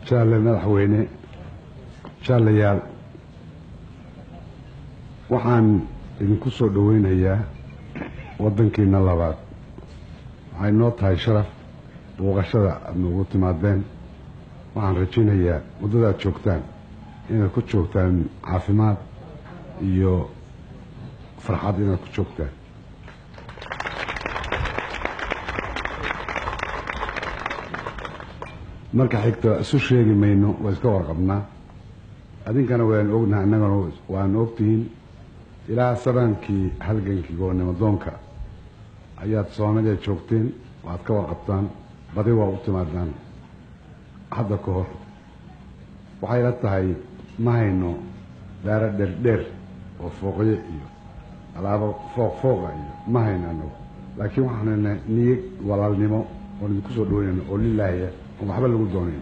jaalle madaxweyne jaallayaal waxaan idinku soo dhoweynayaa waddankiina labaad waxay noo tahay sharaf booqashada aad noogu timaadeen waxaan rajaynayaa waddadaad joogtaan inaad ku joogtaan caafimaad iyo farxad inaad ku joogtaan marka xigta isu sheegi mayno waa iska warqabnaa adinkana waan ognaha innagana waan ogtihiin ilaa sabaankii halgankii gobolnimadoonka ayaad soomaaliya joogteen waad ka warqabtaan badi waa u timaadaan hadda ka hor waxay la tahay ma hayno daaro dherdheer oo fooqyo iyo alaabo fooq fooqa iyo ma hayno anagu laakiin waxaan haynaa niyad walaalnimo oon idinku soo dhaweynayno oo lilaahya oon waxba lagu doonayn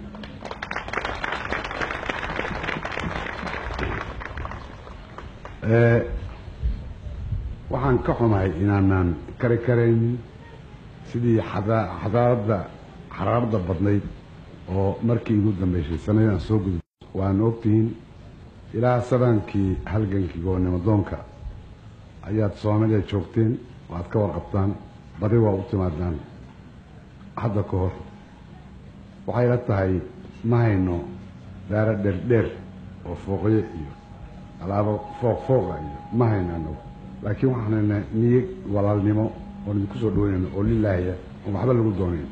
waxaan ka xumahay inaanaan kari karaynin sidii xadaaradda xaraarada badnayd oo markii igu dambeysay sanadaan soo gudub waan ogtihiin ilaa sabaankii halgankii gobolnimadoonka ayaad soomaaliya joogteen waad ka warqabtaan badi waa u timaadaan hadda ka hor waxay la tahay ma hayno daaro dherdheer oo fooqyo iyo alaabo fooq fooqa iyo ma hayno anagu laakiin waxaan haynaa niyad walaalnimo oon idinku soo dhaweynayno oo lilaahya oon waxba lagu doonayn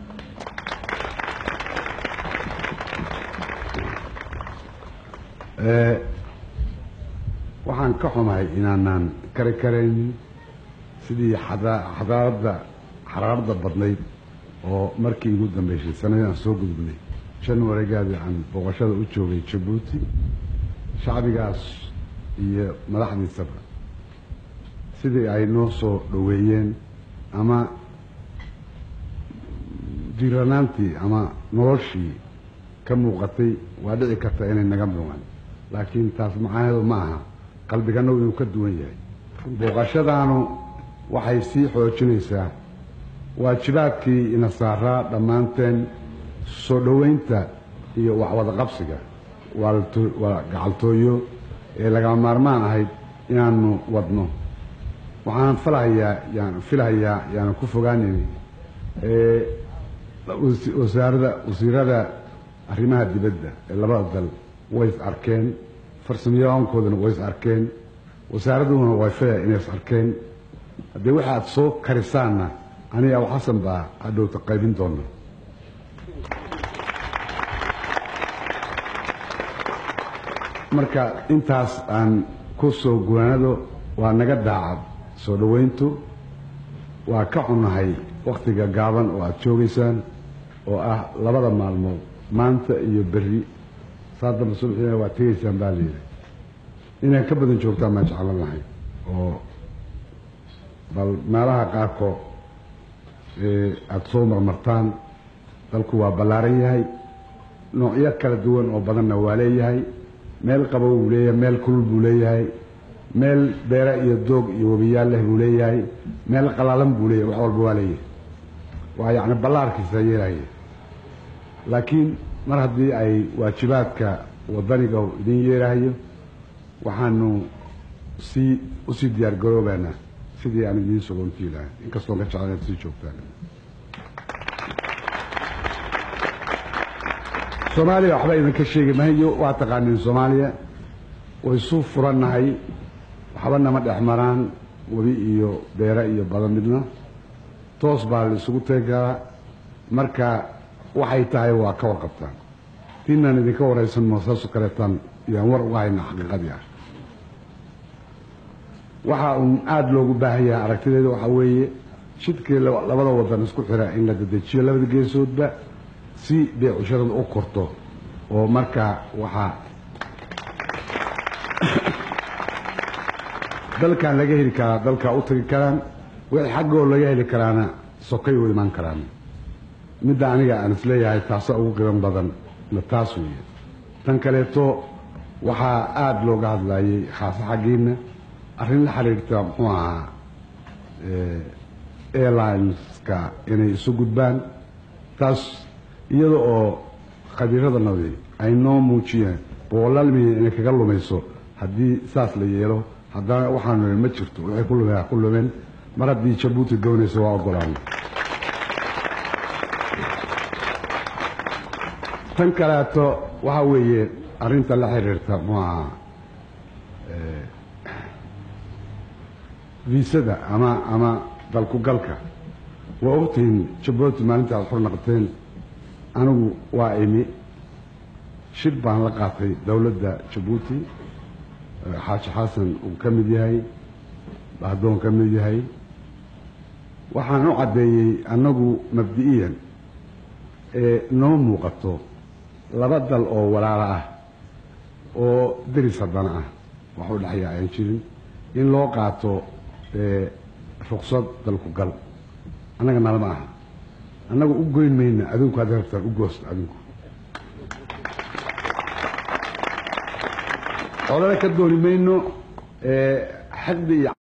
waxaan ka xumahay inaanaan kari karaynin sidii xadaaradda xaraarada badnayd oo markii igu dambeysay sanadaan soo gudubnay januarigaadii aan booqashada u joogay jabuuti shacbigaas iyo madaxdiisaba sidii ay noo soo dhoweeyeen ama diiranaantii ama noloshii ka muuqatay waa dhici karta inay naga muuqan laakiin taas macaaheedu ma aha qalbiganagu inuu ka duwan yahay booqashadaanu waxay sii xoojinaysaa waajibaadkii ina saaraa dhammaanteen soo dhoweynta iyo waxwada qabsiga waa gacaltooyo ee lagama maarmaan ahayd inaanu wadno waxaan falhayaa yaan filhayaa yaanan ku fogaanayni wasaarada wasiirada arrimaha dibadda ee labada dal way is arkeen farsamayaqoonkoodana way is arkeen wasaaraduhuna way filaya inay is arkeen haddii waxa aad soo karisaanna aniga abu xasan baa hadhowta qaybin doona marka intaas aan ku soo guwaanado waa naga daacad soo dhoweyntu waa ka xunahay wakhtiga gaaban oo aada joogaysaan oo ah labada maalmood maanta iyo berri saa damba subxiina waa tegaysaan baa layidhi inay ka badan joogtaan baan jeclan lahay oo bal meelaha qaarkood aada soo marmartaan dalku waa ballaaran yahay noocyo kala duwan oo badanna waa leeyahay meel qabow buu leeyahay meel kulul buu leeyahay meel beere iyo doog iyo webiyaal leh buu leeyahay meel qalaalan buu leeyahay wax walba waa leeyahay waa yacni ballaarkiisa yeelaya laakiin mar haddii ay waajibaadka waddaniga idin yeelahayo waxaanu sii usii diyaar garoobaynaa sidii aan idiin sogontii lahay inkastoon ka jeclan inaad sii joogtaan soomaaliya waxba idinka sheegi mahayo waa taqaaniin soomaaliya way isu furannahay waxba nama dhex maraan webi iyo beere iyo badan midna toos baa la isugu tegi karaa marka waxay tahay waa ka warqabtaan tiinaan idinka waraysan moo saasu kaleetaan yaan war uga hayna xaqiiqadii ah waxa uun aada loogu baahan yahay aragtideeda waxaa weeye jidkii labada wadan isku xira in la dedejiyo labada geesoodba si beecushadada u korto oo markaa waxaa dalkan laga heli karaa dalkaa u tagi karaan wixii xaggoo laga heli karaana sokay u imaan karaan midda aniga aan isleeyahay taasa ugu qiban badan na taas weeye tan kaleeto waxaa aada looga hadlayay khaase xaggiina arrin la xiriirta muxuu ahaa airlineska inay isu gudbaan taas iyada oo khabiiradanadi ay noo muujiyeen boqolaal milyan inay kaga lumayso haddii saas la yeelo haddana waxaanu ma jirto waxay ku lumeen ku lumeen mar haddii jabuuti doonayso waa ogolaana tan kaleeto waxa weeye arrinta la xiriirta muaha viisada ama ama dalkugalka waa ogtihiin jabuuti maalinta aad xor naqoteen anigu waa imi shir baan la qaatay dowladda jabuuti xaaji xasan uu ka mid yahay bahdoon ka mid yahay waxaan u caddeeyey annagu mabdi'iyan ee noo muuqato laba dal oo walaalo ah oo deris haddana ah wax u dhexya aan jirin in loo qaato ruksad dalku gal annaga nalama aha annaga u goyn mayna adinku hadda rabtaan u goosta adinku olana ka dooni mayno xaqdi iyo